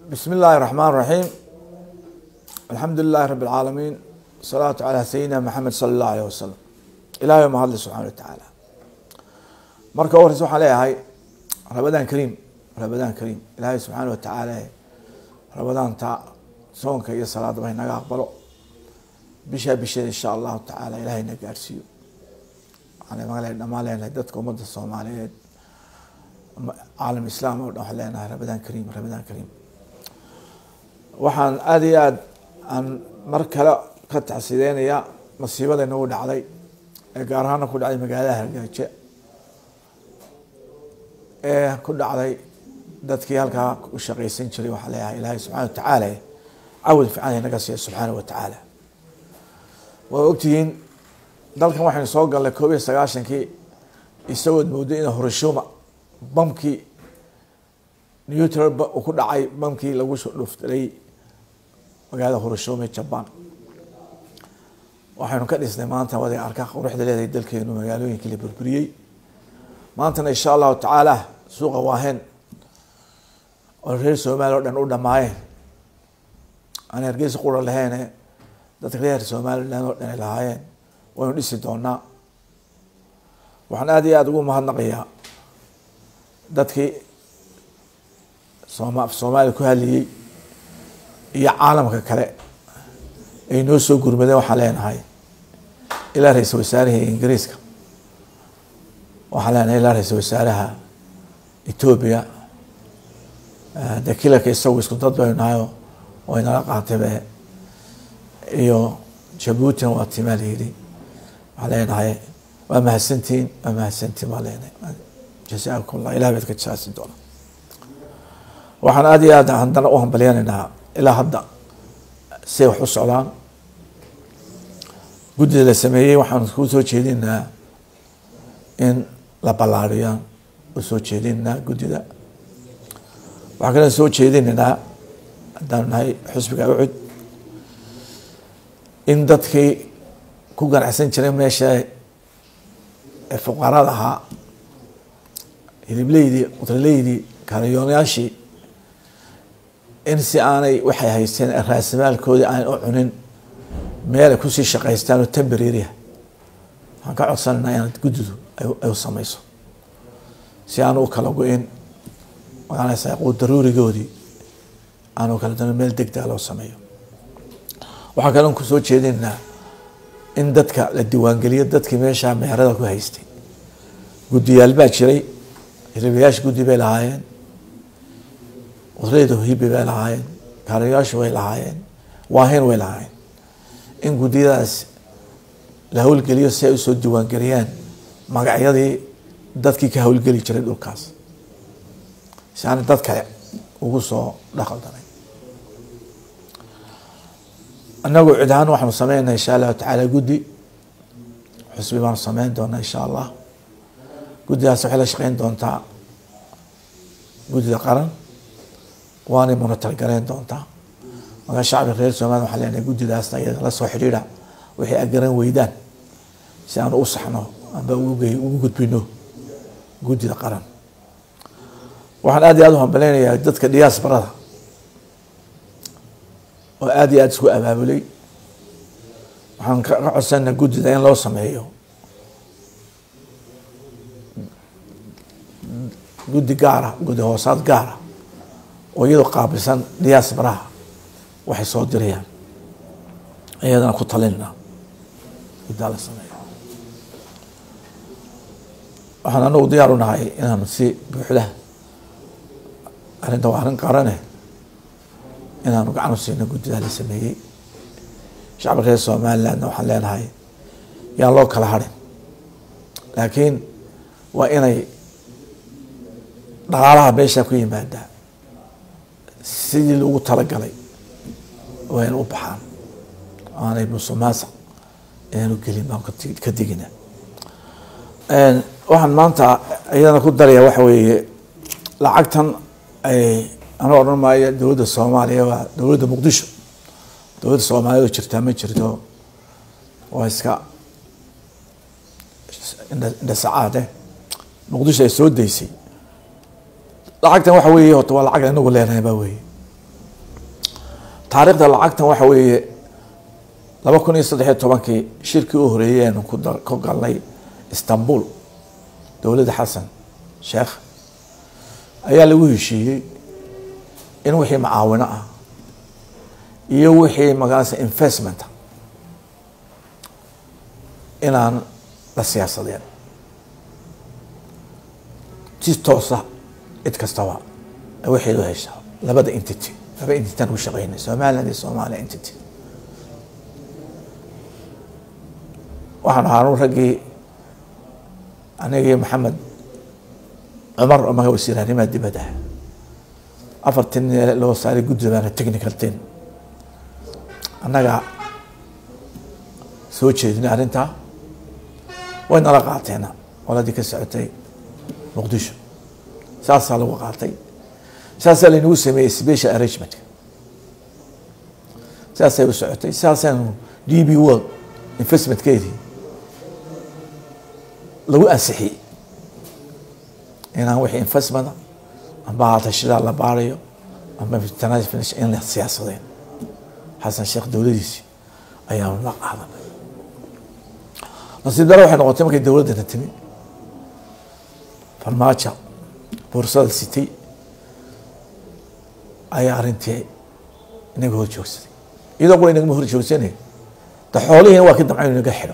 بسم الله الرحمن الرحيم الحمد لله رب العالمين الصلاة على سيدنا محمد صلى الله عليه وسلم إلى يوم هذا سبحانه وتعالى marka u horeysa waxaan leeyahay rabadaan kariim rabadaan kariim ilaahay subxaana watacaala rabadaanta soonka iyo salaadaba inaga aqbalo bishaa bisheeda insha allahu tacaala ilahay na gaarsiiyo waxaan maga dhamaan leenahay dadka ummadda soomaaliyeed caalam islaam oo dhan waxaan leenahay rabadaan kariim rabadaan kariim waxaan aada iyo aad aan mar kale ka taxsideynayaa masiibada inagu dhacday ee gaar ahaana ku dhacday magaalada hargaajo ee ku dhacday dadkii halkaa u shaqaysan jiray waxaa leeyahay ilaahay subxana wa tacaala cawad fiican inaga siiya subxaana wa tacaala waa ogtihiin dalkan waxaynu soo galnay koob iyo sagaashankii isagood moodo in horashuma bamkii newtral uu ku dhacay bamkii lagu soo dhuftay magaalada horashuma ee jaban waxaynu ka dhisnay maanta wada arka quruxda leedahay dalkeenu magaalooyinkii la burburiyey maantana insha allahu tacaala suuqa waahen oo reer soomaaliya o dhan u dhamaayeen aan hargeysa qura laheene dadka reer somaliland oo dhan ay lahaayeen waynu dhisi doonaa waxaan aada iyo aada ugu mahadnaqayaa dadkii sooma soomaaliya ku hadlayey iyo caalamka kale ay noo soo gurmadeen waxaan leenahay ilaa ra-iisal wasaarihii ingiriiska waxaan leenahay ilaa ra-iisal wasaaraha etoobiya de kilarka isagu isku dad baynu nahayo way nala qaataybe iyo jabuutina waa timaa layidhi waxaan leenahay waa mahadsantihiin waa mahadsantihin baa leenahay jasaakum llah ilah baad ka jasaasi doona waxaan aada iyo aad haddana u hambalyanaynaa ilaa hadda say wax u socdaan guddida la sameeyey waxaan ku soo jeedinaa in la ballaariyaan u soo jeedinaa guddida waxaan kaloo soo jeedinaynaa haddaanu nahay xusbiga ucud in dadkii ku ganacsan jiray meesha ee fuqarada ahaa hilibleydii qudraleydii kaariyoonayaashii in si aanay waxay haysteen raasimaalkoodii aan u cunin meel ay kusii shaqaystaan oo tembrariah waxaan ka codsanaynaa inaad guddidu ay u sameyso si aanu u kala go-in magaanaysa quud daruurigoodii aanu kala dano meel degdega loo sameeyo waxaa kaloon kusoo jeedinaa in dadka la diiwaangeliyo dadkii meeshaa meherada ku haystay guddiyaal baa jiray hilibayaasha guddi bay lahaayeen qudrayda hibi bay lahaayeen kaarayaashu way lahaayeen waahin way lahaayeen in guddiyadaas la howlgeliyo si ay usoo diiwaangeliyaan magacyadii dadkii ka howlgeli jiray dhulkaas si aana dad kale ugu soo dhaqaldanay inagu cid ahaan waxaanu sameynaa insha allahu tacaala guddi xusbi baanu sameyn doonaa insha allah guddidaas waxay la shaqeyn doontaa guddida qaran waanay munatalgaleyn doontaa markaa shacbiga reer somaliya waxaa leenahay guddidaasna iyada la soo xidhiidha waxay agaran weydaan si aanu u saxno amba ugu gudbino guddida qaran waxaan aad iyo aad u hambaleynayaa dadka diaasbarada oo aada iyo aada isku abaabulay waxaan ka codsanaa guddida in loo sameeyo guddi gaara guddi hoosaad gaara oo iyadoo qaabilsan diaasbaraha waxay soo dirayaan iyadana ku talinna guddaa la sameeyo waxaan anagu diyaar u nahay inaanu si buuxda arrinta waa arrin qarane inaanu gacan u siino guddidaa la sameeyey shacbi reer somalilandna waxaan leenahay yaan loo kala harin laakiin waa inay dhaqaalaha meeshaa ku yimaadaa sidii lagu talagalay waa in u baxaan aanay musuqmaasuq inaanu gelin baan ka digina waxaan maanta iyadana ku daraya waxa weeye lacagtan ay ana odhan maayo dowladda soomaaliya waa dowladda muqdisho dowladda soomaaliya oo jirtaa ma jirto waa iska indhasacaade muqdisho ay soo daysay lacagtan waxa weeye horta waa lacag inagu leenahay baa weeye taariikhda lacagtan waxa weeye laba kun iyo saddex iyo tobankii shirkii u horeeyey aynu ku da- ku galnay istanbul dowladda xasan sheekh ayaa lagu heshiiyey in wixii macaawino ah iyo wixii magaranaysa investment inaan la siyaasadeen si toosa cid kastaba waxeedu hesha labada entity laba entityaan ku shaqeynay somaliland iyo somalia entity waxaan ahaa raggii anigii maxamed cumar oo maga wasiir arrimaha dibadda afartan loo saaray guddi baana technical team annaga soo jeedinay arrintaa way nala qaateena qoladii ka socotay muqdisho saasaa lagu qaatay saasaa laynagu sameeyey special arrangementka saasay u socotay saasaanu d b world investmentkeedii lagu ansixiyey inaan wixii investmenta amba hatashidaa la baarayo amba international in la siyaasadeen xasan sheekh dowladiisi ayaanu la qaadanay nasiib daro waxay noqotay markay dowladdana timi farmaajo boorsada sitay ayaa arrintii inaga hor joogsaday iyadoo qura inagama hor joogsanay da xoolihiina waa ka damcayn inaga xidho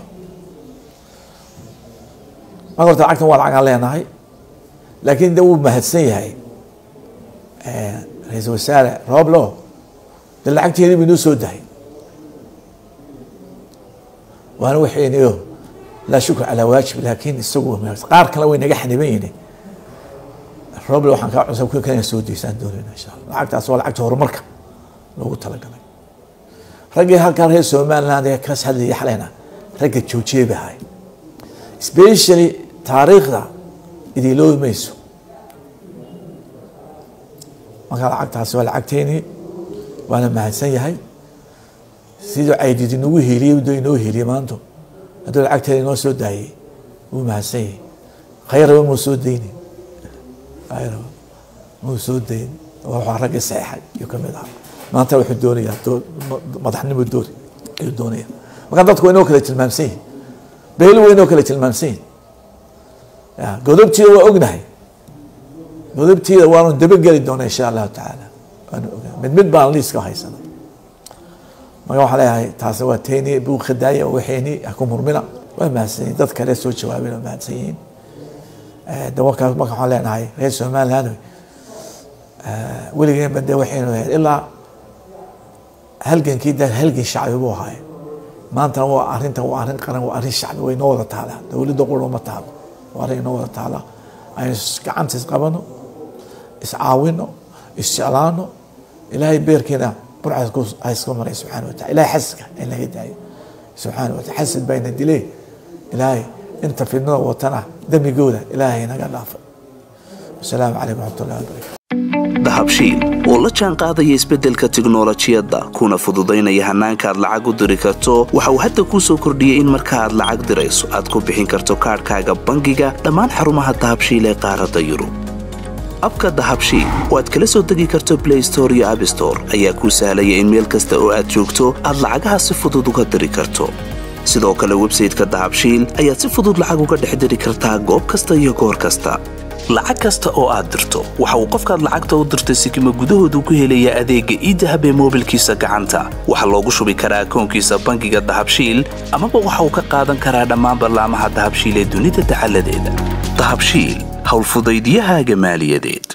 marka horta lacagtan waa lacagaan leenahay laakiin de wuu mahadsan yahay ra-iisul wasaare rooblo de lacagteedii ba inoo soo dahay waana waxaynayo laa shukr calaa waajib laakiin isagu qaar kale way naga xaniban yihin roble waxaan kaa cunsan ku kana soo deysaan doonayna insha allah lacagtaas waa lacagta horumarka loogu talagalay raggii halkaa reer somaliland ee kas hadlayay xalayna ragga joojiyey bay ahay specially taariikhda idiiloobi mayso marka lacagtaasi waa lacagteeni waana mahadsan yahay siduu caydid inagu heliyey do inoo heliyey maanto hadduu lacagteeda inoo soo daayey wuu mahadsan yahay khayraba muu soo dayni khayraba muu soo dayn waxaa ragga saxeexay iyo kamid ahaa maanta wuxuu doonayaa doo madaxnimo doori ayuu doonaya marka dadku waa inoo kala tilmaamsan yihin beeli waa inoo kala tilmaamsan yihin ya godobtiida waa ognahay godobtiida waanu dabageli doona insha allahu tacaala waanu ogaa mid mid baan liiska haysana marka waxaan leeyahay taasi waa teeni buu khadaaya waxeeni haku murmina waa mahadsan yihin dad kale soo jawaabeen waa mahadsan yihiin dawarkaas marka waxaan leenahay reer somaliland weligeenba de waxaynu ahayd ilaa halgankii da halgan shacbi buu ahaay maantana waa arrinta waa arrin qaran waa arrin shacbi way inoo wada taalaa dowladda qura ma taalo waa arrin inoo wada taalaa aynu gacanta isqabano iscaawino isjeclaano ilaahay beerkeena burcas hayska maray subxaana watacala ilahay xasidka in laga daayo subxaana watacala xasid bayna dilee ilaahay inta fidnada watana dembigooda ilaahay naga dhaafay wasalaamu calaykum waraxmatullahi wabarakatu dahabshiil oo la jaan qaadaya isbeddelka tiknolojiyadda kuna fududaynaya hannaanka aad lacag u diri karto waxa uu hadda kuu soo kordhiyey in marka aad lacag dirayso aad ku bixin karto kaadhkaaga bangiga dhammaan xarumaha dahabshiil ee qaaradda yurub abka dahabshiil oo aad kala soo degi karto blay store iyo abstore ayaa kuu sahlaya in meel kasta oo aad joogto aad lacagaha si fudud uga diri karto sidoo kale websayteka dahabshiil ayaad si fudud lacag uga dhex diri kartaa goob kasta iyo goor kasta lacag kasta oo aad dirto waxa uu qofkaad lacagta u dirtay sikima gudahoodu ku helayaa adeegga iidahab ee moobilkiisa gacanta waxaa loogu shubi karaa akoonkiisa bangiga dahabshiil amaba waxa uu ka qaadan karaa dhammaan ballaamaha dahabshiil ee dunida dacaladeeda dahabshiil howlfudaydyahaaga maaliyadeed